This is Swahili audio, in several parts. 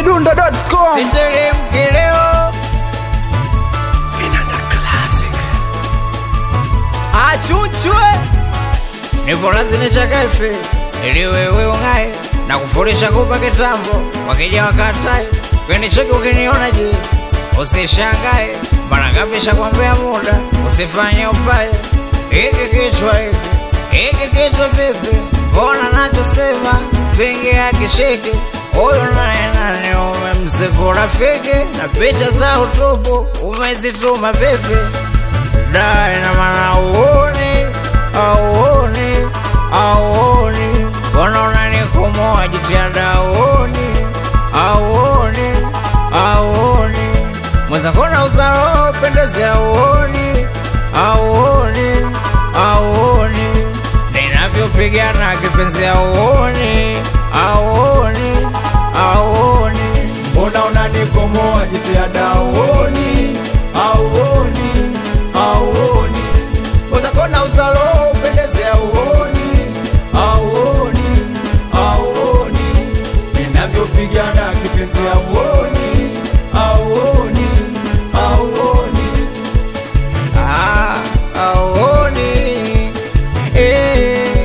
chizimidundo.com Siteremke leo achuchwe nipo lazini chakafe ili wewe ung'aye na kufurisha kupa kitambo wakija wakatae kweni cheki ukiniona je usishangae mara ngapi shakwambia muda usifanye upaye iki kichwa hiki iki kichwa vipi mbona nachosema vingi akishiki huyu naye nani umemsifu rafiki na picha za utupu umezituma vipi dai na maana uoni auoni auoni mbona unanikomoa jitihada uoni auoni auoni mwenzakona uzaro pendezea uoni auoni auoni ninavyopigana kipenzi auoni auoni auoni mbona unanikomoa jitihada auoni auoni auoni wezakona uzalo upendeze auoni auoni auoni ninavyopigana kipenzi auoni auoni auoni Ah, auoni eh.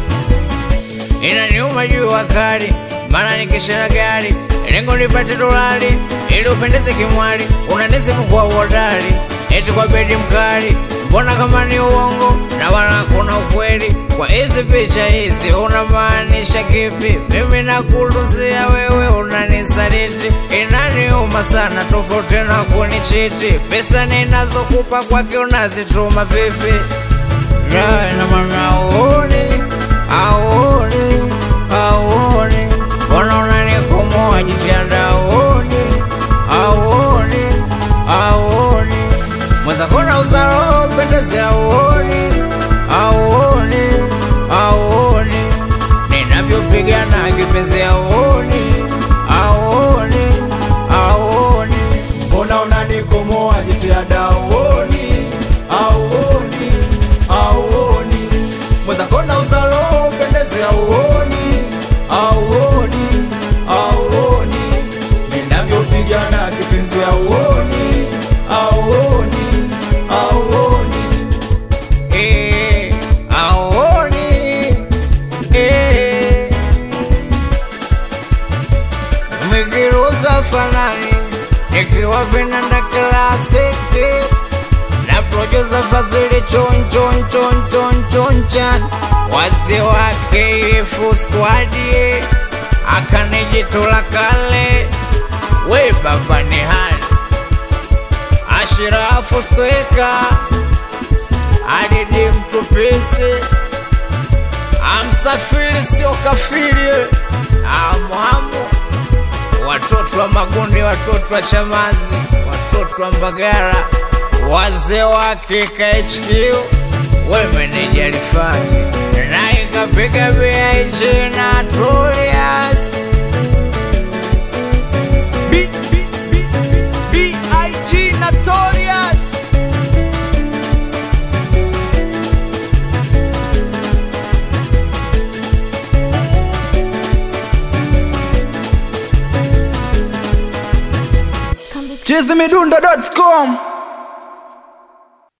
Inaniuma jua kali, maana nikishana gari lengo nipate dolari ili upendeze kimwali, unanisifu kwa uhodari eti kwa bedi mkali, mbona kama ni uongo na wala hakuna ukweli kwa hizi picha hizi, unamaanisha kipi? Mimi nakuluzia wewe unanisaliti, inaniuma sana, tofauti na kunichiti. Pesa ninazokupa kwake unazituma vipi? Raha ina maana auoni, auoni, auoni, mbona unanikomoa jitihada auoni, auoni, auoni, mwenzakona uzaro pendeze auoni, auoni, auoni, ninavyopigana kipenzi auoni, auoni, auoni. mbona unanikomoa jitihada auoni auoni auoni mwezakona uzalo upendeze auoni auoni auoni ninavyopigana kipenzi auoni auoni auoni Eh, auoni, eh. Mikiruza fanani nikiwa vinanda klasiki na producer Fazili chon chon chon chon chon chan wazee wake ifu squadi akanijitula kale we baba ni hani Ashirafu Sweka Adidi Mtupisi Amsafiri sio kafiri Amwamu Watoto wa Magundi, watoto wa Shamazi, watoto wa Mbagara, wazee wa KKHQ, we meneja Rifati na ikapiga BIG na Julius B- B- B- B.I.G. Notorious chizimidundo.com